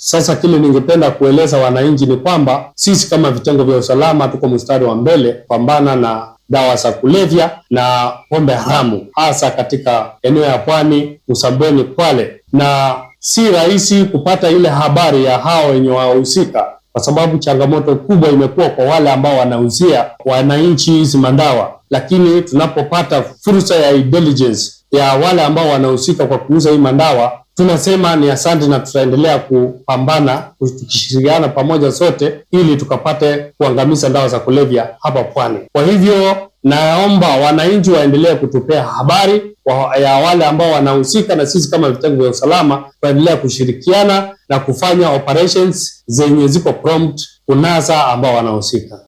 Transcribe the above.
Sasa kile ningependa kueleza wananchi ni kwamba sisi kama vitengo vya usalama tuko mstari wa mbele kupambana na dawa za kulevya na pombe haramu, hasa katika eneo ya Pwani, Msambweni, Kwale, na si rahisi kupata ile habari ya hao wenye wahusika kwa sababu changamoto kubwa imekuwa kwa wale ambao wanauzia wananchi hizi madawa, lakini tunapopata fursa ya intelligence ya wale ambao wanahusika kwa kuuza hii madawa, tunasema ni asante na tutaendelea kupambana tukishirikiana pamoja sote, ili tukapate kuangamiza dawa za kulevya hapa Pwani. Kwa hivyo naomba wananchi waendelee kutupea habari wa, ya wale ambao wanahusika, na sisi kama vitengo vya usalama tuendelea kushirikiana na kufanya operations zenye ziko prompt kunasa ambao wanahusika.